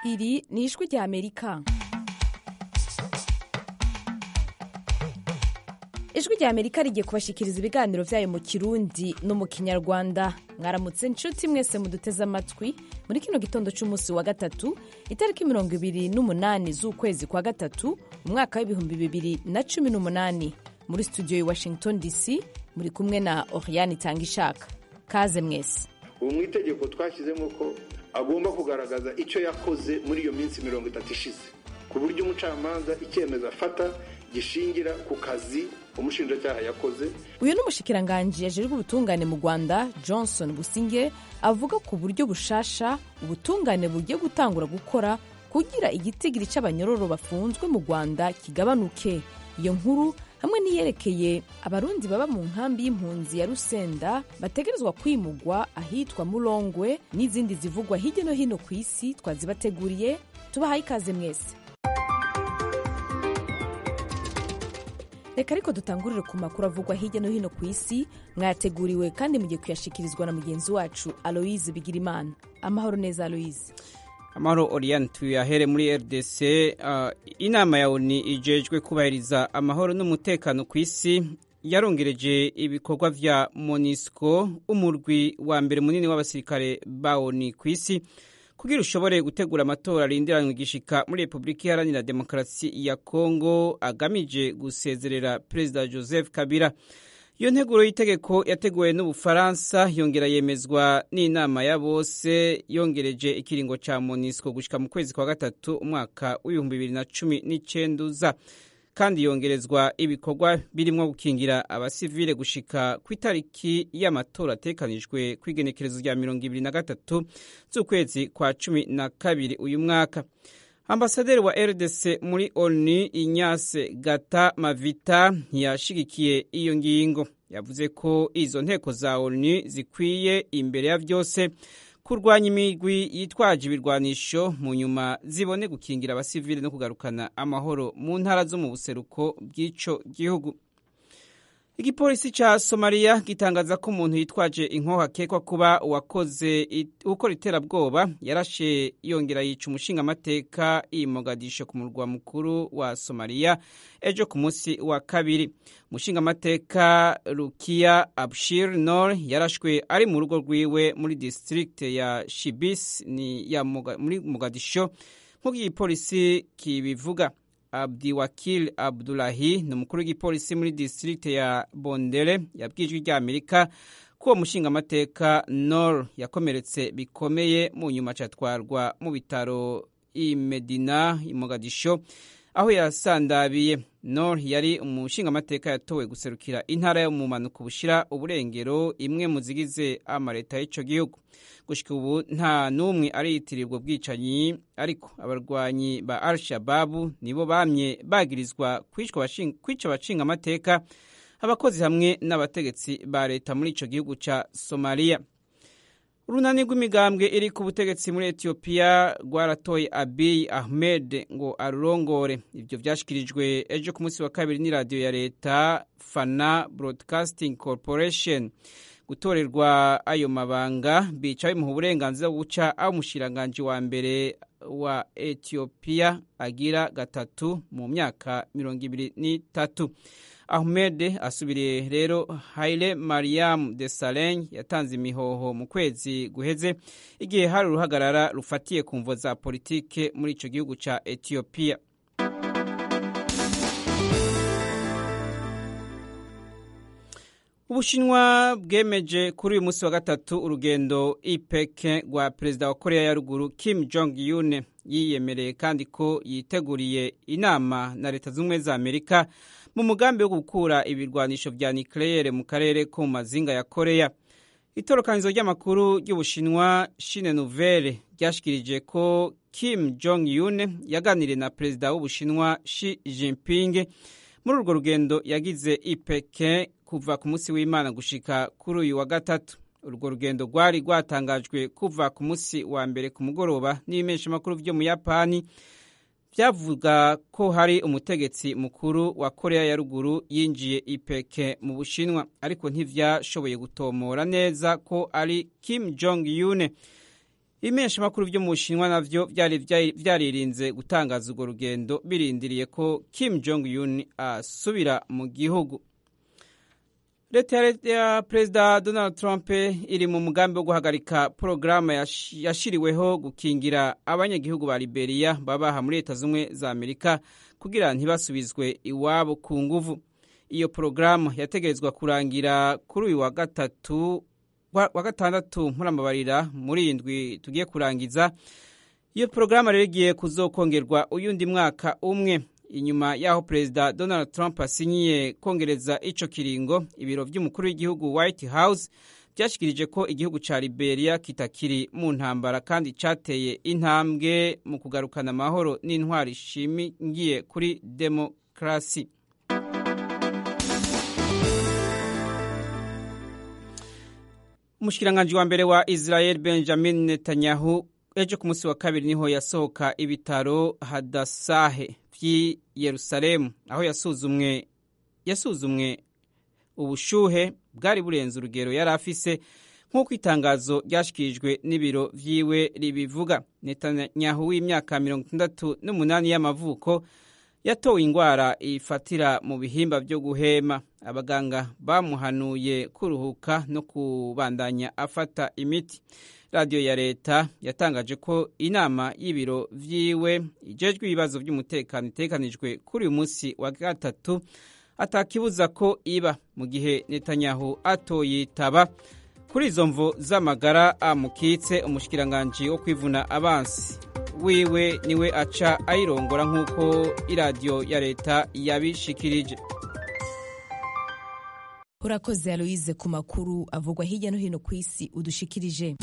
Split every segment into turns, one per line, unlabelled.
iri ni ijwi rya amerika ijwi rya amerika rigiye kubashikiriza ibiganiro byayo mu kirundi no mu kinyarwanda mwaramutse nshuti mwese muduteze amatwi muri kino gitondo cy'umunsi wa gatatu itariki mirongo ibiri n'umunani z'ukwezi kwa gatatu umwaka w'ibihumbi bibiri na cumi n'umunani muri studio ya washington dc muri kumwe na oriane itangishaka kaze mwese
ubu mu itegeko twashyizemo ko agomba kugaragaza icyo yakoze muri iyo minsi mirongo itatu ishize ku buryo umucamanza icyemezo afata gishingira ku kazi umushinjacyaha yakoze
uyu ni umushikiranganji yajejwe ubutungane mu rwanda johnson businge avuga ku buryo bushasha ubutungane bugiye gutangura gukora kugira igitigiri cy'abanyororo bafunzwe mu rwanda kigabanuke iyo nkuru hamwe n'iyerekeye abarundi baba mu nkambi y'impunzi ya rusenda bategerezwa kwimugwa ahitwa murongwe n'izindi zivugwa hirya no hino ku isi twazibateguriye tubahaye ikaze mwese reka ariko dutangurire ku makuru avugwa hirya no hino ku isi mwayateguriwe kandi mugiye kuyashikirizwa na mugenzi wacu aloise bigirimana amahoro neza aloise
amahoro oriane tuyahere muri rdc uh, inama ya oni ijejwe kubahiriza amahoro n'umutekano ku isi yarongereje ibikorwa vya monisco umurwi wa mbere munini w'abasirikare ba oni ku isi kugira ushobore gutegura amatora arindiranywe igishika muri repubulika iharanira demokarasi ya kongo agamije gusezerera perezida joseph kabila iyo nteguro y'itegeko yateguwe n'ubufaransa yongera yemezwa n'inama ya bose yongereje ikiringo ca monisco gushika mu kwezi kwa gatatu umwaka w'ibihumbi bibiri na cumi n'icenda uza kandi yongerezwa ibikorwa birimwo gukingira abasivile gushika ku itariki y'amatora atekanijwe ku igenekerezo rya mirongo ibiri na gatatu z'ukwezi kwa cumi na kabiri uyu mwaka ambasaderi wa rdc muri onu inyase gata mavita ntiyashigikiye iyo ngingo yavuze ko izo nteko za onu zikwiye imbere ya byose kurwanya imigwi yitwaje ibirwanisho mu nyuma zibone gukingira abasivili no kugarukana amahoro mu ntara zo mu buseruko bw'ico gihugu igipolisi ca somaliya gitangaza ko umuntu yitwaje inkoho akekwa kuba uwakoze ukora iterabwoba yarashe yongera yica umushingamateka i mogadisho ku murwa mukuru wa somaliya ejo ku munsi wa kabiri umushingamateka rukiya abshir nor yarashwe ari mu rugo rwiwe muri district ya shibis ni ya Moga, muri mogadisho nk'uko igipolisi kibivuga abdiwakil abdulahi ni umukuru w'igipolisi muri district ya bondere yabwijwe rya amerika ko uwo mushingamateka nor yakomeretse bikomeye mu nyuma acatwarwa mu bitaro i medina i mogadisho aho yasandabiye nor yari umushingamateka yatowe guserukira intara yo mu mpanuka bushira uburengero imwe mu zigize amaleta y'ico gihugu gushika ubu nta n'umwe ariyitirirwa bwicanyi ariko abarwanyi ba al shababu nibo bamye bagirizwa kwica abashinga amateka abakozi hamwe n'abategetsi ba leta muri ico gihugu ca somaliya urunani rw'imigambwe iri ku butegetsi muri etiyopiya rwaratoye abiy ahmed ngo arurongore ibyo vyashikirijwe ejo ku munsi wa kabiri n'iradiyo ya leta fana broadcasting corporation gutorerwa ayo mabanga bica bimuha uburenganzira bwo guca aho umushiranganji wa mbere wa etiyopiya agira gatatu mu myaka mirongo ibiri n'itatu ahmed asubiriye rero haile mariam de saleng yatanze imihoho mu kwezi guheze igihe hari uruhagarara rufatiye ku mvo za politike muri ico gihugu ca etiyopiya ubushinwa bwemeje kuri uyu munsi wa gatatu urugendo ipeke rwa perezida wa korea ya ruguru kim jong un yiyemereye kandi ko yiteguriye inama na leta z'ubumwe za amerika mu mugambi wo gukura ibirwanisho vya nucleaire mu karere ko mu mazinga ya korea itorokanizo ry'amakuru ry'ubushinwa shine nouvelle ryashikirije ko kim jong un yaganiriye na perezida w'ubushinwa shi jinping muri urwo rugendo yagize ipeke kuva ku munsi w'imana gushika kuri uyu wa gatatu urwo rugendo rwari rwatangajwe kuva ku munsi wa mbere ku mugoroba n'ibimeshamakuru vyo mu yapani byavuga ko hari umutegetsi mukuru wa korea ya ruguru yinjiye ipeke mu bushinwa ariko ntivyashoboye gutomora neza ko ari kim jong un ibimenyeshamakuru byo mu bushinwa navyo vyari vyaririnze gutangaza urwo rugendo birindiriye ko kim jong un asubira mu gihugu leta ya perezida donald trump iri mu mugambi wo guhagarika porogaramu yashiriweho gukingira abanyagihugu ba liberia babaha muri leta z'ubumwe za amerika kugira ntibasubizwe iwabo ku nguvu iyo porogaramu yategerezwa kurangira kuri uyu wa gatatu wa gatandatu muramabarira muri indwi tugiye kurangiza iyo porogaramu rero igiye kuzokongerwa uyundi mwaka umwe inyuma y'aho perezida donald trump asinyiye kongereza ico kiringo ibiro vy'umukuru w'igihugu white house byashikirije ko igihugu ca liberia kitakiri mu ntambara kandi cateye intambwe mu kugarukana amahoro n'intwari ishimingiye kuri demokarasi umushikiranganji wa mbere wa israel benjamin netanyahu ejo ku munsi wa kabiri niho yasohoka ibitaro hadasahe vy'i yerusalemu aho yasuzumwe yasuzumwe ubushuhe bwari burenze urugero yari afise nk'uko itangazo ryashikirijwe n'ibiro vyiwe ribivuga netanyahu w'imyaka mirongo itandatu n'umunani y'amavuko yatowe ingwara ifatira mu bihimba vyo guhema abaganga bamuhanuye kuruhuka no kubandanya afata imiti radiyo ya leta yatangaje ko inama y'ibiro vyiwe ijejwe ibibazo vy'umutekano itekanijwe kuri uyu munsi wa gatatu atakibuza ko iba mu gihe netanyahu atoyitaba kuri izo mvo z'amagara amukitse umushikiranganji wo kwivuna abansi wiwe niwe aca ayirongora nk'uko iradiyo ya leta yabishikirije
urakoze aloyize ku makuru avugwa hirya no hino ku isi udushikirije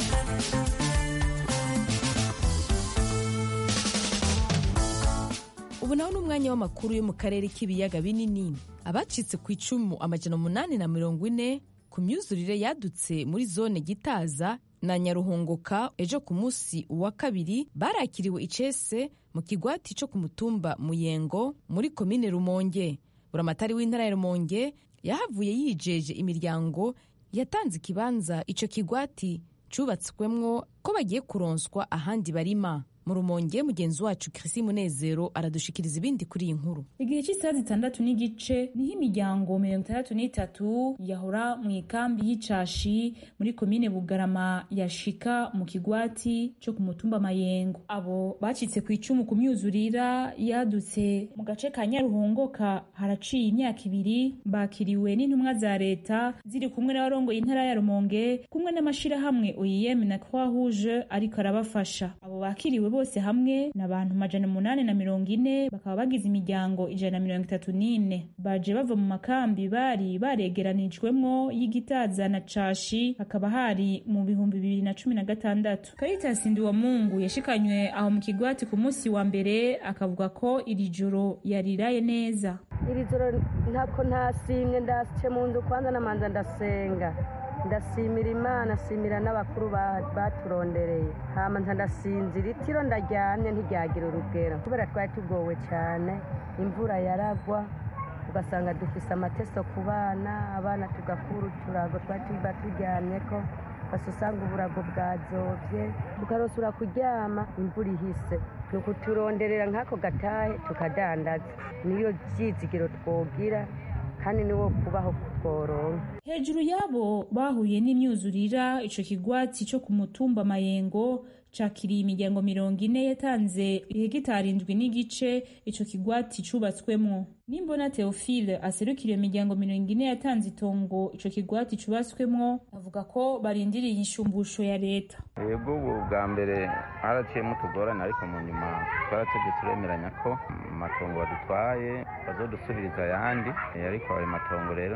ubu naho ni umwanya w'amakuru yo mu karere k'ibiyaga binini abacitse ku icumu amajana umunani na mirongo ine ku myuzurire yadutse muri zone gitaza na nyaruhongoka ejo ku munsi wa kabiri barakiriwe icese mu kigwati cyo ku mutumba muyengo muri komine rumonge buramatari w'intara ya rumonge yahavuye yijeje imiryango yatanze ikibanza icyo kigwati cyubatswemwo ko bagiye kuronswa ahandi barima mu rumonge mugenzi wacu Chrissy Munezero aradushikiriza ibindi kuri iyi nkuru
igihe cy'isaha zitandatu n'igice niho imiryango mirongo itandatu n'itatu yahora mu ikambi y'icashi muri komine bugarama yashika mu kigwati cyo ku mutumba mayengo abo bacitse ku icumu ku myuzurira yadutse mu gace ka nyaruhongoka haraciye imyaka ibiri bakiriwe n'intumwa za leta ziri kumwe n'abarongoye intara ya rumonge kumwe n'amashirahamwe OIM na Croix Rouge ariko arabafasha abo bakiriwe bose hamwe ni abantu majana umunani na mirongo ine bakaba bagize imiryango ijana na mirongo itatu n'ine baje bava mu makambi bari baregeranijwemwo y'igitaza na cashi hakaba hari mu bihumbi bibiri na cumi na gatandatu Caritas Ndiwamungu yashikanywe aho mu kigwati ku munsi wa mbere akavuga ko iri joro yariraye neza
iri joro ntako ntasimye ndace mu nzu kwanza namanza ndasenga ndasimira imana simira n'abakuru baturondereye hama nza ndasinzira itiro ndaryamye ntiryagira urugero kubera twari tugowe cyane imvura yaragwa ugasanga dufise amateso ku bana abana tugakura uturago twari tuba turyamye ko basi usanga uburago bwazovye tukarosura kuryama imvura ihise ni ukuturonderera nk'ako gatahe tukadandaza niyo vyizigiro twogira kandi niwo kubaho kutworonka
hejuru yabo bahuye n'imyuzurira ico kigwati co ku mutumba mayengo cakiriye imiryango mirongo ine yatanze ihegitari indwi n'igice ico kigwati cubatswemwo nimbona theophile aserukira iyo miryango mirongo ine yatanze itongo ico kigwati cubatswemwo avuga ko barindiriye inshumbusho ya leta
yego ubu bwa mbere haraciyemo utugorane ariko mu nyuma twaratevye turemeranya ko amatongo badutwaye bazodusubiriza ayandi ariko ayo matongo rero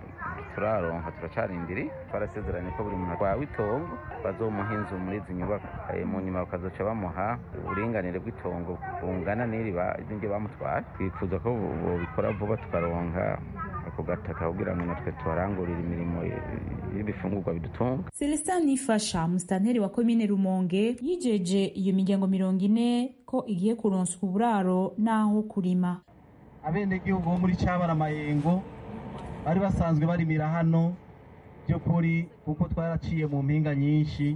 turaronka turacarindiri twarasezeranye ko buri muntu atwawe itongo bazomuha inzu muri izi nyubako mu nyuma bakazoca bamuha uburinganire bw'itongo bungana n'iryo bamutwaye twifuza ko bobikora vuba tukaronka ako gataka kugira ngo natwe tuharangurire imirimo y'ibifungurwa bidutunga
celestin nifasha musitanteri wa komine rumonge yijeje iyo miryango mirongo ine ko igiye kuronswa uburaro n'aho kurima
abenegihugu bo muri cabara mayengo bari basanzwe barimira hano by'ukuri kuko twaraciye mu mpinga nyinshi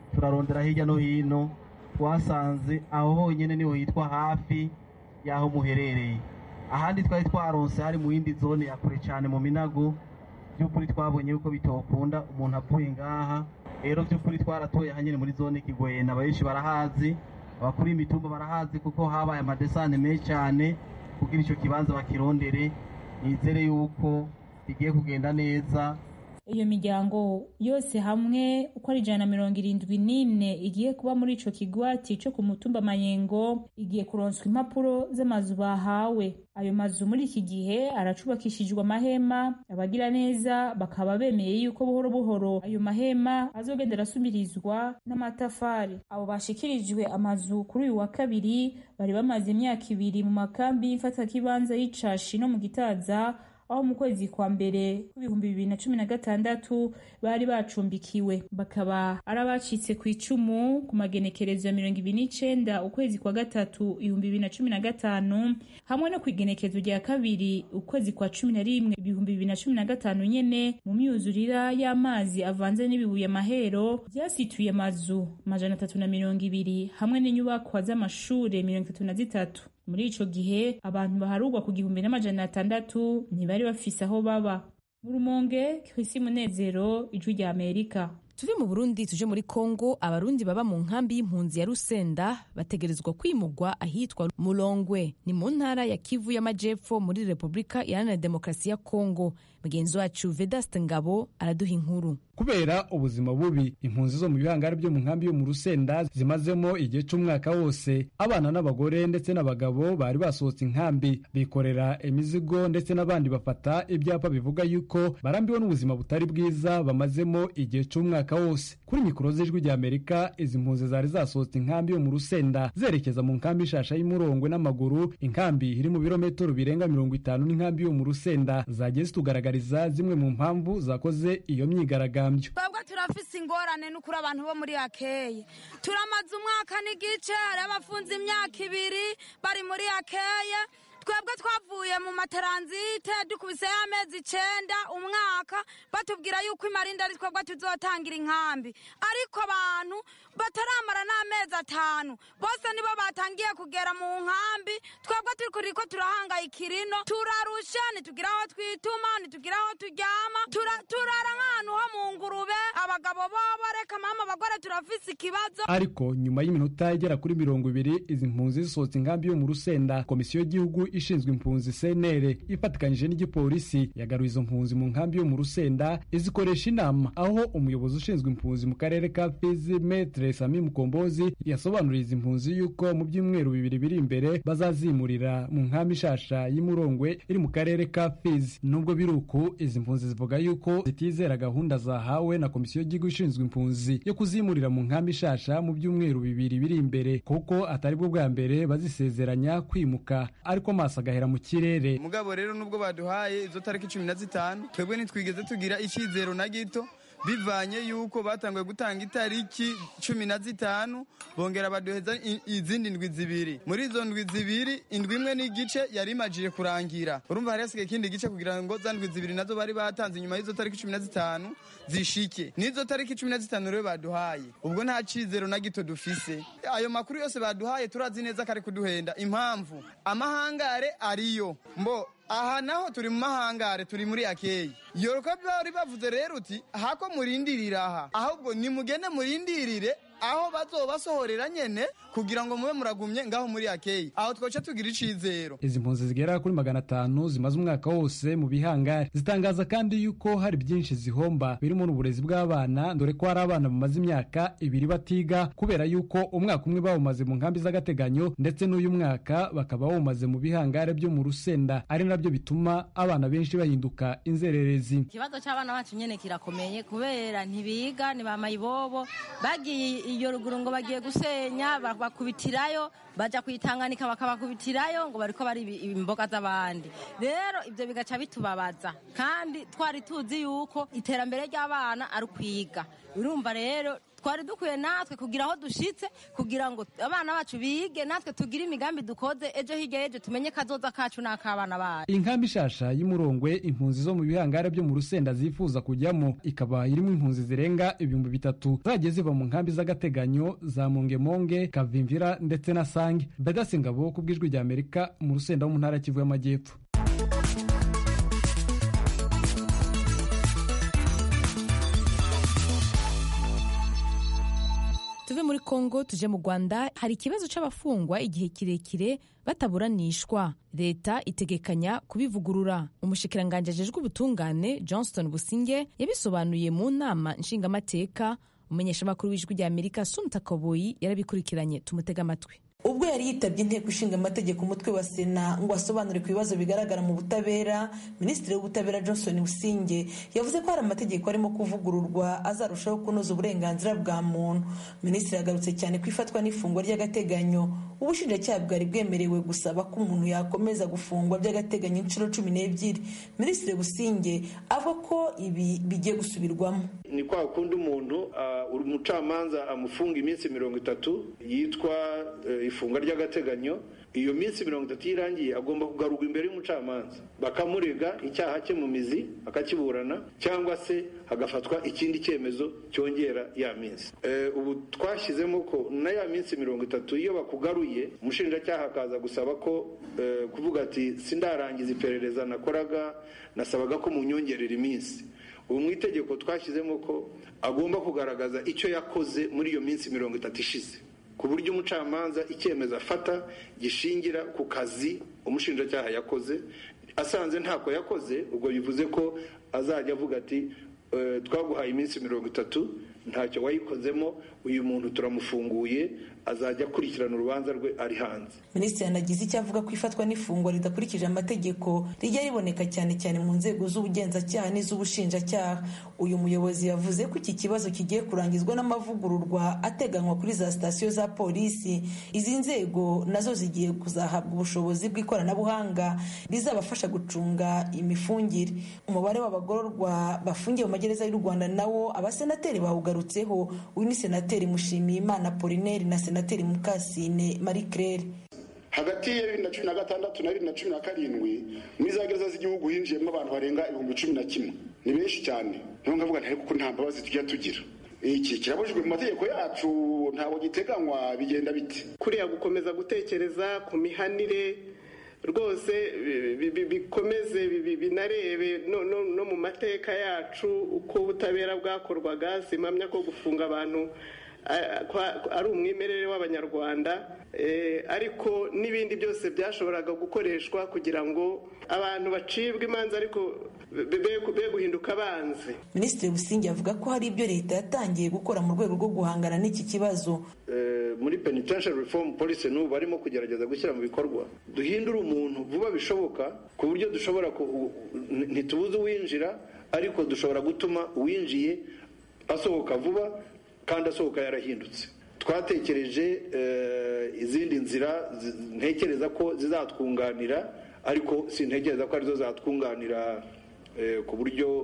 turarondera hirya no hino twasanze aho honyine niho hitwa hafi y'aho muherereye ahandi twari twaronse hari mu yindi zone ya kure cyane mu minago by'ukuri twabonye yuko bitokunda umuntu apfuye ngaha rero by'ukuri twaratoye hanyine muri zone kigwena abenshi barahazi abakuru imitumba barahazi kuko habaye amadesane menshi cyane kugira icyo kibanza bakirondere nizere yuko bigiye kugenda neza
iyo miryango yose hamwe uko ari ijana na mirongo irindwi n'ine igiye kuba muri ico kigwati co ku mutumba mayengo igiye kuronswa impapuro z'amazu bahawe ayo mazu muri iki gihe aracubakishijwe amahema abagira neza bakaba bemeye yuko buhoro buhoro ayo mahema azogenda arasubirizwa n'amatafari abo bashikirijwe amazu kuri uyu wa kabiri bari bamaze imyaka ibiri mu makambi y'imfatakibanza y'icashi no mu gitaza aho mu kwezi kwa mbere kw'ibihumbi bibiri na cumi na gatandatu bari bacumbikiwe bakaba ari abacitse ku icumu ku magenekerezo ya mirongo ibiri n'icenda ukwezi kwa gatatu ibihumbi bibiri na cumi na gatanu hamwe no ku igenekerezo rya kabiri ukwezi kwa cumi na rimwe ibihumbi bibiri na cumi na gatanu nyene mu myuzurira y'amazi avanze n'ibibuye amahero vyasituye amazu amajana atatu na mirongo ibiri hamwe n'inyubakwa z'amashure mirongo itatu na zitatu muri ico gihe abantu baharugwa ku gihumbi n'amajana atandatu ntibari bafise aho baba mu rumonge krisi munezero ijwi rya amerika
tuve mu burundi tuje muri kongo abarundi baba mu nkambi y'impunzi ya rusenda bategerezwa kwimurwa ahitwa mulongwe ni mu ntara ya kivu y'amajepfo muri repubulika iharanira demokarasi ya kongo mugenzi wacu vedaste ngabo araduha inkuru
kubera ubuzima bubi impunzi zo mu bihangare byo mu nkambi yo mu rusenda zimazemo igihe cy'umwaka wose abana n'abagore ndetse n'abagabo bari basohotse inkambi bikorera imizigo ndetse n'abandi bafata ibyapa bivuga yuko barambiwe n'ubuzima butari bwiza bamazemo igihe cy'umwaka wose kuri mikoro z'ijwi rya amerika izi mpunzi zari zasohotse inkambi yo mu rusenda zerekeza mu nkambi ishasha y'umurongwe n'amaguru inkambi iri mu birometero birenga mirongo itanu n'inkambi yo mu rusenda zagiye zitugaragariza zimwe mu mpamvu zakoze iyo myigaragambyo
twebwe turafise ingorane n'ukuri abantu bo muri akeye turamaze umwaka n'igice hari abafunze imyaka ibiri bari muri akeye twebwe twavuye mu mataranzite dukubiseyo amezi icenda umwaka batubwira yuko imarinda ari twebwe tuzotangira inkambi ariko abantu bataramara n'amezi atanu bose nibo batangiye kugera mu nkambi twebwe turiko turahangayikira ino turarusha ntitugira aho twituma ntitugira aho turyama turara nk'ahantu ho mu ngurube abagabo bobo reka mama abagore turafise ikibazo
ariko nyuma y'iminota igera kuri mirongo ibiri izi mpunzi zisohotse inkambi yo mu rusenda komisiyo y'igihugu ishinzwe impunzi senere ifatikanyije n'igipolisi yagaruye izo mpunzi mu nkambi yo mu rusenda izikoresha inama aho umuyobozi ushinzwe impunzi mu karere ka fizi metre sami mukombozi yasobanuriye izi mpunzi yuko mu byumweru bibiri biri imbere bazazimurira mu nkambi ishasha y'umurongwe iri mu karere ka fizi nubwo biri uku izi mpunzi zivuga yuko zitizera gahunda zahawe na komisiyo y'igihugu ishinzwe impunzi yo kuzimurira mu nkambi ishasha mu byumweru bibiri biri imbere kuko atari bwo bwa mbere bazisezeranya kwimuka ariko maso agahera mu kirere
mugabo rero nubwo baduhaye izo tariki cumi na zitanu twebwe ntitwigeze tugira icyizero na gito bivanye yuko batanguye gutanga itariki cumi na zitanu bongera baduheza izindi ndwi zibiri muri izo ndwi zibiri indwi imwe n'igice yari imajije kurangira urumva hari hasigaye ikindi gice kugira ngo za ndwi zibiri nazo bari batanze inyuma y'izo tariki cumi na zitanu zishike n'izo tariki cumi na zitanu rero baduhaye ubwo nta cizero na gito dufise ayo makuru yose baduhaye turazi neza ko ari kuduhenda impamvu amahangare ariyo mbo aha naho turi mu mahangare turi muri akeyi yoruka bari bavuze rero uti hako murindirira aha ahubwo nimugende murindirire aho bazobasohorera nyene kugira ngo mube muragumye ngaho muri akeyi aho twoca tugira icizero
izi mpunzi zigera kuri magana atanu zimaze umwaka wose mu bihangare zitangaza kandi yuko hari byinshi zihomba birimo n'uburezi bw'abana dore ko hari abana bamaze imyaka ibiri batiga kubera yuko umwaka umwe bawumaze mu nkambi z'agateganyo ndetse n'uyu mwaka bakaba bawumaze mu bihangare byo mu rusenda ari nabyo bituma abana benshi bahinduka inzererezi
ikibazo cy'abana bacu nyene kirakomeye kubera ntibiga ni ba mayibobo bagiye iyo ruguru ngo bagiye gusenya bakubitirayo baja kuyitanganika bakabakubitirayo ngo bariko bari imboga z'abandi rero ibyo bigaca bitubabaza kandi twari tuzi yuko iterambere ry'abana ari ukwiga urumva rero twari dukwiye natwe kugira aho dushitse kugira ngo abana bacu bige natwe tugire imigambi dukoze ejo hirya y'ejo tumenye kazoza kacu n'ak'abana bacu
inkambi ishasha y'umurongwe impunzi zo mu bihangare byo mu rusenda zifuza kujyamo ikaba irimo impunzi zirenga ibihumbi bitatu zagiye ziva mu nkambi z'agateganyo za mongemonge kavimvira ndetse na sange bedasi ngabo ku bw'ijwi rya amerika mu rusenda wo mu ntara ya kivu y'amajyepfo
tuve muri kongo tuje mu rwanda hari ikibazo c'abafungwa igihe kirekire bataburanishwa leta itegekanya kubivugurura umushikiranganji ajejwe ubutungane johnston businge yabisobanuye mu nama nshingamateka umumenyeshamakuru w'ijwi rya amerika sunta kaboyi yarabikurikiranye tumutega amatwi
ubwo yari yitabye inteko ishinga amategeko umutwe wa sena ngo asobanure ku bibazo bigaragara mu butabera minisitiri w'ubutabera johnson businge yavuze ko hari amategeko arimo kuvugururwa azarushaho kunoza uburenganzira bwa muntu minisitiri yagarutse cyane ku ifatwa n'ifungwa ry'agateganyo ubushinjacyaha bwari bwemerewe gusaba ko umuntu yakomeza gufungwa by'agateganyo inshuro cumi n'ebyiri minisitiri businge avuga ko ibi bigiye gusubirwamo
ni kwa kundi umuntu umucamanza amufunga iminsi mirongo itatu yitwa ifunga ry'agateganyo iyo minsi mirongo itatu irangiye agomba kugarurwa imbere y'umucamanza bakamurega icyaha cye mu mizi akakiburana cyangwa se hagafatwa ikindi cyemezo cyongera ya minsi ubu twashyizemo ko na ya minsi mirongo itatu iyo bakugaruye umushinjacyaha akaza gusaba ko kuvuga ati sindarangiza iperereza nakoraga nasabaga ko munyongerera iminsi ubu mu itegeko twashyizemo ko agomba kugaragaza icyo yakoze muri iyo minsi mirongo itatu ishize ku buryo umucamanza icyemezo afata gishingira ku kazi umushinjacyaha yakoze asanze ntako yakoze ubwo bivuze ko azajya avuga ati twaguhaye iminsi mirongo itatu ntacyo wayikozemo uyu muntu turamufunguye azajya akurikirana urubanza rwe ari hanze
minisitiri yanagize icyo avuga ko ifatwa n'ifungwa ridakurikije amategeko rijya riboneka cyane cyane mu nzego z'ubugenzacyaha n'iz'ubushinjacyaha uyu muyobozi yavuze ko iki kibazo kigiye kurangizwa n'amavugururwa ateganywa kuri za sitasiyo za polisi izi nzego nazo zigiye kuzahabwa ubushobozi bw'ikoranabuhanga rizabafasha gucunga imifungire umubare w'abagororwa bafungiye mu magereza y'u rwanda nawo abasenateri bawugarutseho uyu ni senateri mushimiyimana polineri na senateri mukasine marie claire
hagati ya bibiri na cumi na gatandatu na bibiri na cumi na karindwi muri za gereza z'igihugu hinjiyemo abantu barenga ibihumbi cumi na kimwe ni benshi cyane niyo ngavuga ntari kuko nta mbabazi tujya tugira iki kirabujijwe mu mategeko yacu ntabwo giteganywa bigenda bite
kuriya gukomeza gutekereza ku mihanire rwose bikomeze binarebe no mu mateka yacu uko ubutabera bwakorwaga simamya ko gufunga abantu ari umwimerere w'abanyarwanda ariko n'ibindi byose byashoboraga gukoreshwa kugira ngo abantu bacibwe imanza ariko be guhinduka abanzi
minisitiri busingi avuga ko hari ibyo leta yatangiye gukora mu rwego rwo guhangana n'iki kibazo
muri penitentiary reform policy n'ubu barimo kugerageza gushyira mu bikorwa duhindure umuntu vuba bishoboka ku buryo dushobora ntitubuze uwinjira ariko dushobora gutuma uwinjiye asohoka vuba kandi asohoka yarahindutse twatekereje izindi nzira ntekereza ko zizatwunganira ariko sintekereza ko arizo zatwunganira ku buryo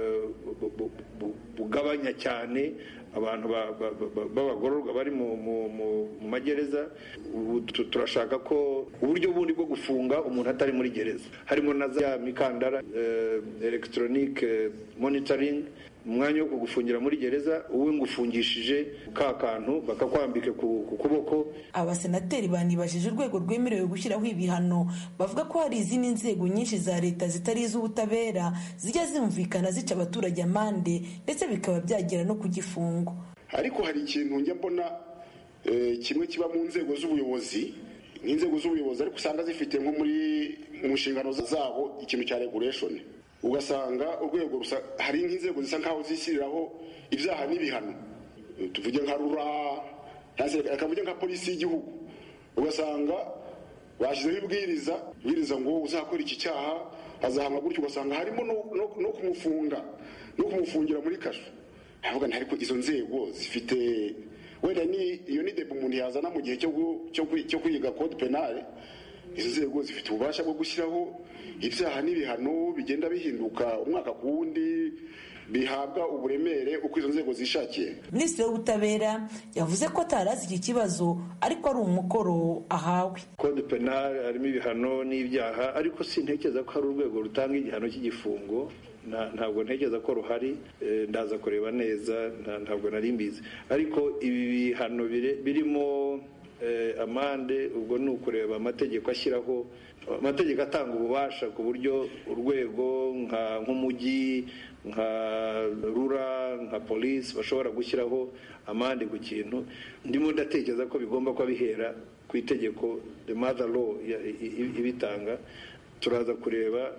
bugabanya cyane abantu b'abagororwa bari mu magereza turashaka ko uburyo bundi bwo gufunga umuntu atari muri gereza harimo na za mikandara elegitoronike monitoring umwanya wo kugufungira muri gereza uwe ngufungishije ka kantu bakakwambika ku kuboko
abasenateri banibajije urwego rwemerewe gushyiraho ibihano bavuga ko hari izindi nzego nyinshi za leta zitari iz'ubutabera zijya zumvikana zica abaturage amande ndetse bikaba byagera no ku gifungo
ariko hari ikintu njya mbona kimwe kiba mu nzego z'ubuyobozi nk'inzego z'ubuyobozi ariko usanga zifite nko muri mu nshingano zabo ikintu cya regulation ugasanga urwego hari nk'inzego zisa nkaho zishyiriraho ibyaha n'ibihano tuvuge nka rura akavuge nka polisi y'igihugu ugasanga bashyizeho ibwiriza ibwiriza ngo uzakora iki cyaha azahamwa gutyo ugasanga harimo no kumufunga no kumufungira muri kasho ntabwo ariko izo nzego zifite wenda iyo ni debe umuntu yazana mu gihe cyo kwiga kode penale izo nzego zifite ububasha bwo gushyiraho ibyaha n'ibihano bigenda bihinduka umwaka ku wundi bihabwa uburemere uko izo nzego zishakiye
minisitiri w'ubutabera yavuze ko atarazi iki kibazo ariko ari umukoro ahawe
kode penal harimo ibihano n'ibyaha ariko sintekereza ko hari urwego rutanga igihano cy'igifungo ntabwo ntekereza ko ruhari ndaza kureba neza ntabwo nari mbizi ariko ibi bihano birimo amande ubwo ni ukureba amategeko ashyiraho amategeko atanga ububasha ku buryo urwego nk'umujyi nka rura nka polisi bashobora gushyiraho amande ku kintu ndimo ndatekereza ko bigomba kuba bihera ku itegeko the mother law ibitanga turaza kureba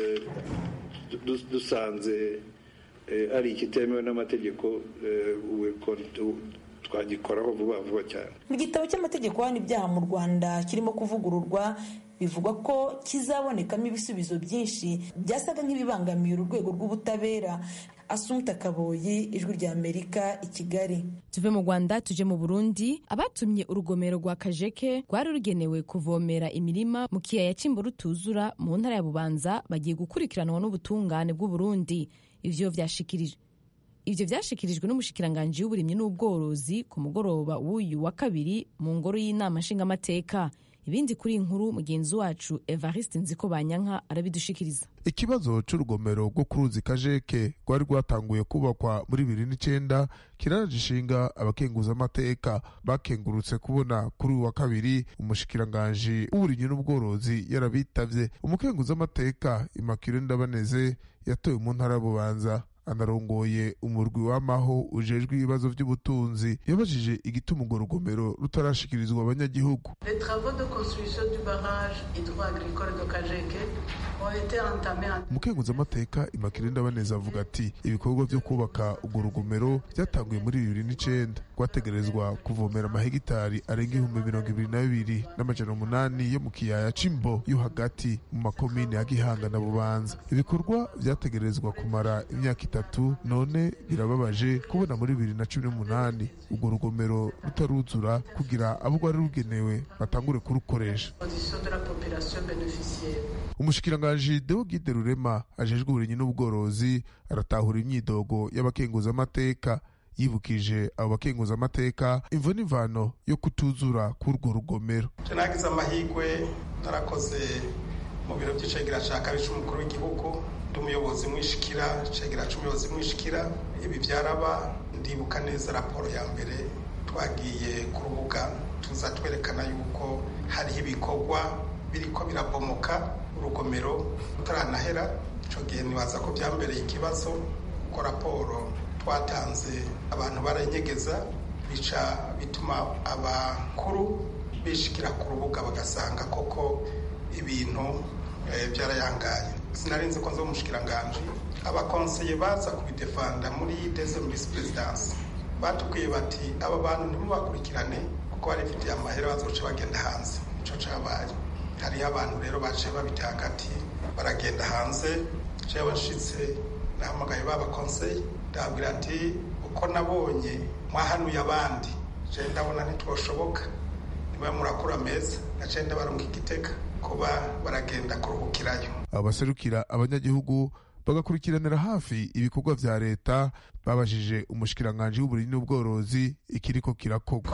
dusanze ari ikitemewe n'amategeko twagikoraho vuba vuba cyane
mu gitabo cy'amategeko hano ibyaha mu rwanda kirimo kuvugururwa bivugwa ko kizabonekamo ibisubizo byinshi byasaga nk'ibibangamiye uru rwego rw'ubutabera asumta kaboyi ijwi rya amerika i kigali
tuve mu rwanda tuje mu burundi abatumye urugomero rwa kajeke rwari rugenewe kuvomera imirima mu kiyaya cy'imbo rutuzura mu ntara ya bubanza bagiye gukurikiranwa n'ubutungane bw'uburundi ivyo vyashikirijwe ibyo byashikirijwe n'umushikiranganji w'uburimyi n'ubworozi ku mugoroba w'uyu wa kabiri mu ngoro y'inama nshingamateka ibindi kuri inkuru mugenzi wacu evariste nziko banyanka arabidushikiriza
ikibazo cy'urugomero rwo ku ruzi kajeke rwari rwatanguye kubakwa muri bibiri n'icyenda kiraraje ishinga abakenguzamateka bakengurutse kubona kuri uyu wa kabiri umushikiranganji w'uburimyi n'ubworozi yarabitavye umukenguzamateka imakire ndabaneze yatowe mu ntara y'ububanza anarongoye umurwi w'amaho ujejwe ibibazo by'ubutunzi yabajije igituma urwo rugomero rutarashikirizwa abanyagihugu umukenguzamateka imakire ndabaneza avuga ati ibikorwa byo kubaka urwo rugomero byatanguye muri bibiri n'icenda rwategerezwa kuvomera amahegitari arenga ibihumbi mirongo ibiri na bibiri n'amajana umunani yo mu kiyaya c'imbo yo hagati mu makomine ya gihanga na bubanza ibikorwa vyategerezwa kumara imyaka itatu none birababaje kubona muri bibiri na cumi n'umunani urwo rugomero rutaruzura kugira abo rwari rugenewe batangure kurukoresha umushikiranganji deogide rurema ajejwe uburimyi n'ubworozi aratahura imyidogo y'abakenguzamateka yibukije abo bakenguzamateka imvo n'imvano yo kutuzura k'urwo rugomero
nagize amahirwe narakoze mu biro by'icegera cya kabiri cy'umukuru w'igihugu ndi umuyobozi mwishikira cegera cy'umuyobozi mwishikira ibi byaraba ndibuka neza raporo ya mbere twagiye ku rubuga tuza twerekana yuko hariho ibikorwa biriko birabomoka urugomero rutaranahera icyo gihe ntibaza ko byambereye ikibazo kuko raporo twatanze abantu baranyegeza bica bituma abakuru bishikira ku rubuga bagasanga koko ibintu byarayangaye sinarinzi ko nzi umushikiranganji abakonseye baza kubidefanda muri deuxième vice présidence batubwiye bati aba bantu ntimubakurikirane kuko barifitiye amahera bazoca bagenda hanze ico cabaye hariho abantu rero baciye babita hagati baragenda hanze jewe nshitse nahamagaye babakonseye ndababwira ati uko nabonye mwahanuye abandi je ndabona ntitwoshoboka niba murakura meza naciye ndabarunga igitega kuba baragenda kuruhukirayo
abaserukira abanyagihugu bagakurikiranira hafi ibikorwa vya leta babajije umushikiranganji w'uburimyi n'ubworozi ikiriko kirakorwa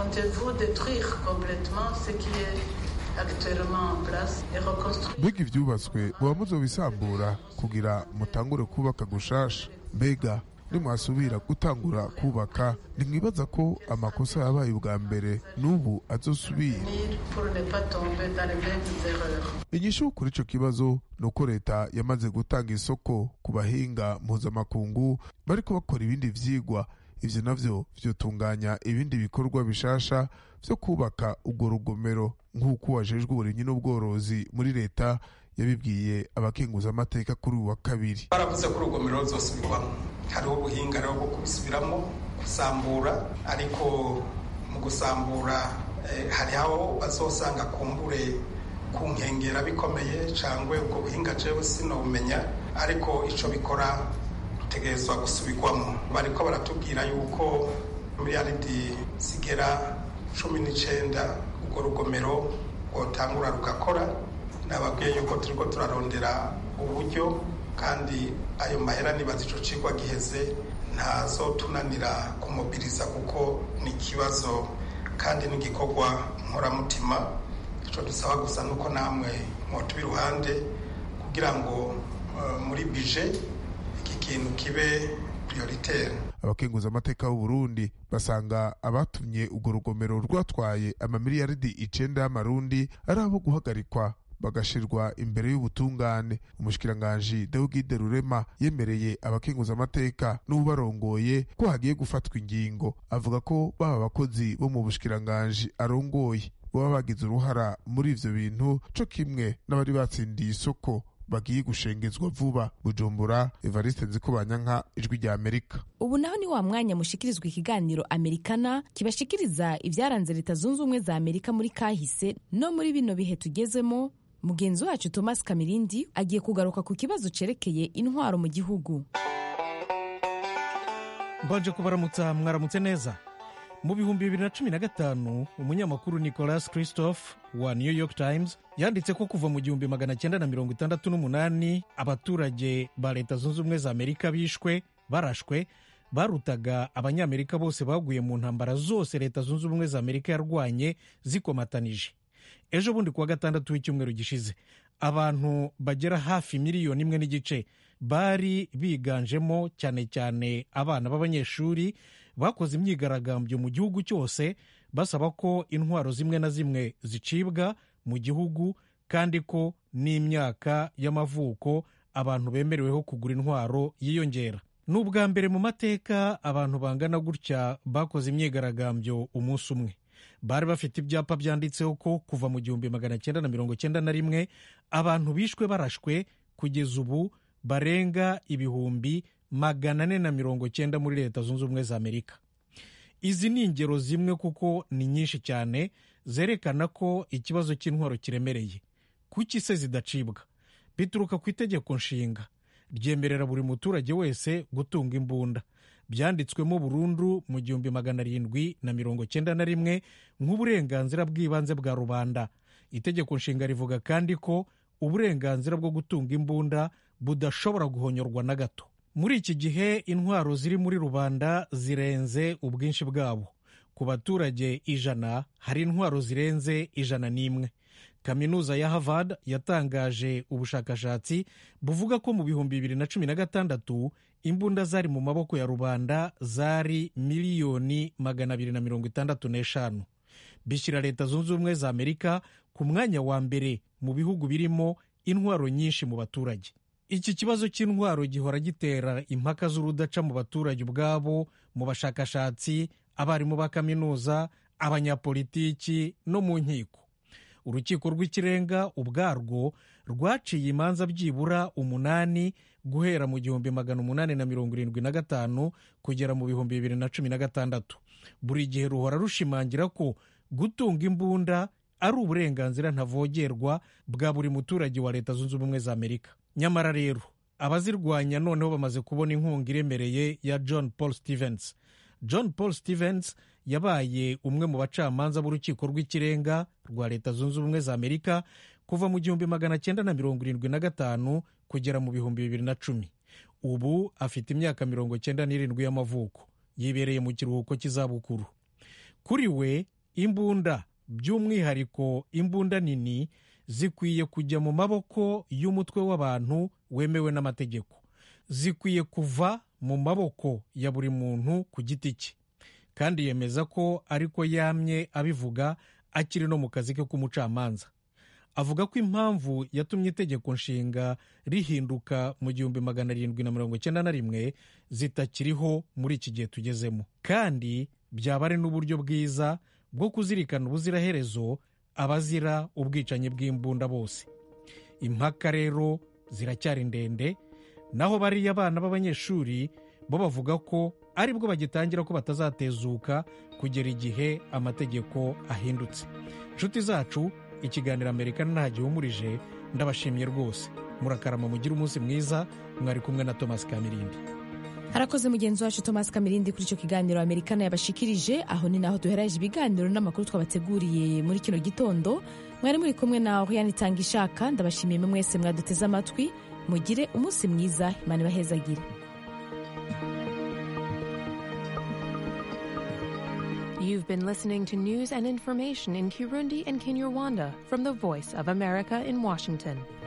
mbega ivyubatswe muba muzobisambura kugira mutangure kubaka gushasha mbega nimwasubira gutangura kubaka ntimwibaza ko amakosa yabaye ubwa mbere n'ubu azosubira inyishu kuri ico kibazo ni uko leta yamaze gutanga isoko ku bahinga mpuzamakungu bariko bakora ibindi vyigwa ivyo navyo vyotunganya ibindi bikorwa bishasha vyo kubaka urwo rugomero nk'uko wajejwe uburimyi n'ubworozi muri leta yabibwiye abakenguzamateka kuri uyu wa kabiri
baravuze ko urugomero ruzosubirwamo hariho ubuhinga rero bwo kubisubiramo gusambura ariko mu gusambura hari aho bazosanga kumbure ku nkengera bikomeye cyangwa ubwo buhinga jewe sinobumenya ariko icyo bikora rutegerezwa gusubirwamo bariko baratubwira yuko miliyaridi zigera cumi n'icyenda urwo rugomero rwotangura rugakora nababwiye yuko turiko turarondera uburyo kandi ayo mahera nibaza ico cigwa giheze ntazotunanira kumobiriza kuko ni ikibazo kandi n'igikorwa nkoramutima ico dusaba gusa nuko namwe mwotuba iruhande kugira ngo uh, muri bije iki kintu kibe prioritaire
abakenguza amateka Burundi basanga abatumye urwo rugomero rwatwaye amamiliyaridi icenda y'amarundi ari abo guhagarikwa bagashirwa imbere y'ubutungane umushikiranganji Deogide Rurema yemereye abakenguza amateka n'ubarongoye ko hagiye gufatwa ingingo avuga ko baba abakozi bo mu bushikiranganji arongoye baba bagize uruhara muri ivyo bintu co kimwe n'abari batsindiye isoko bagiye gushengezwa vuba bujumbura evariste nzikobanyanka ijwi rya amerika
ubu naho ni wa mwanya mushikirizwa ikiganiro amerikana kibashikiriza ibyaranze leta zunze ubumwe za amerika muri kahise no muri bino bihe tugezemo mugenzi wacu thomas kamirindi agiye kugaruka ku kibazo cerekeye intwaro mu gihugu
mbanje kubaramutsa mwaramutse neza mu bihumbi bibiri na cumi na gatanu umunyamakuru nicolas christophe wa new york times yanditse ko kuva mu gihumbi magana cyenda na mirongo itandatu n'umunani abaturage ba leta zunze ubumwe za amerika bishwe barashwe barutaga abanyamerika bose baguye mu ntambara zose leta zunze ubumwe za amerika yarwanye zikomatanije ejo bundi kuwa gatandatu w'icyumweru gishize abantu bagera hafi miliyoni imwe n'igice bari biganjemo cyane cyane abana b'abanyeshuri bakoze imyigaragambyo mu gihugu cyose basaba ko intwaro zimwe na zimwe zicibwa mu gihugu kandi ko n'imyaka y'amavuko abantu bemereweho kugura intwaro yiyongera ni ubwa mbere mu mateka abantu bangana gutya bakoze imyigaragambyo umunsi umwe bari bafite ibyapa byanditseho ko kuva mu gihumbi magana cyenda na mirongo cyenda na rimwe abantu bishwe barashwe kugeza ubu barenga ibihumbi magana ane na mirongo cyenda muri leta zunze ubumwe za amerika izi ni ingero zimwe kuko ni nyinshi cyane zerekana ko ikibazo cy'intwaro kiremereye kuki se zidacibwa bituruka ku itegeko nshinga ryemerera buri muturage wese gutunga imbunda byanditswemo burundu mu gihumbi magana arindwi na mirongo cyenda na rimwe nk'uburenganzira bw'ibanze bwa rubanda itegeko nshinga rivuga kandi ko uburenganzira bwo gutunga imbunda budashobora guhonyorwa na gato muri iki gihe intwaro ziri muri rubanda zirenze ubwinshi bwabo ku baturage ijana hari intwaro zirenze ijana n'imwe kaminuza ya harvard yatangaje ubushakashatsi buvuga ko mu bihumbi bibiri na cumi na gatandatu imbunda zari mu maboko ya rubanda zari miliyoni magana abiri na mirongo itandatu n'eshanu bishyira leta zunze ubumwe za amerika ku mwanya wa mbere mu bihugu birimo intwaro nyinshi mu baturage iki kibazo cy'intwaro gihora gitera impaka z'urudaca mu baturage ubwabo mu bashakashatsi abarimu ba kaminuza abanyapolitiki no mu nkiko urukiko rw'ikirenga ubwarwo rwaciye imanza byibura umunani guhera mu gihumbi magana umunani na mirongo irindwi na gatanu kugera mu bihumbi bibiri na cumi na gatandatu buri gihe ruhora rushimangira ko gutunga imbunda ari uburenganzira ntavogerwa bwa buri muturage wa leta zunze ubumwe za amerika nyamara rero abazirwanya noneho bamaze kubona inkunga iremereye ya john paul stevens john paul stevens yabaye umwe mu bacamanza b'urukiko rw'ikirenga rwa leta zunze ubumwe za amerika kuva mu gihumbi magana cyenda na mirongo irindwi na gatanu kugera mu bihumbi bibiri na cumi ubu afite imyaka mirongo cyenda n'irindwi y'amavuko yibereye mu kiruhuko cy'izabukuru kuri we imbunda by'umwihariko imbunda nini zikwiye kujya mu maboko y'umutwe w'abantu wemewe n'amategeko zikwiye kuva mu maboko ya buri muntu ku giti cye kandi yemeza ko ariko yamye abivuga akiri no mu kazi ke k'umucamanza avuga ko impamvu yatumye itegeko nshinga rihinduka mu gihumbi magana arindwi na mirongo icyenda na rimwe zitakiriho muri iki gihe tugezemo kandi byaba ari n'uburyo bwiza bwo kuzirikana ubuziraherezo abazira ubwicanyi bw'imbunda bose impaka rero ziracyari ndende naho bariya abana b'abanyeshuri bo bavuga ko aribwo bagitangira ko batazatezuka kugera igihe amategeko ahindutse inshuti zacu ikiganiro amerika nta gihumurije ndabashimiye rwose murakarama mugire umunsi mwiza mwari kumwe na thomas kamirindi
harakoze mugenzi wacu thomas kamirindi kuri icyo kiganiro amerikana yabashikirije aho ni naho duhereje ibiganiro n'amakuru twabateguriye muri kino gitondo mwari muri kumwe na oriane itanga ishaka ndabashimiye mwese mwaduteze amatwi mugire umunsi mwiza imana ibahezagire
You've been listening to news and information in Kirundi and Kinyarwanda from the Voice of America in Washington.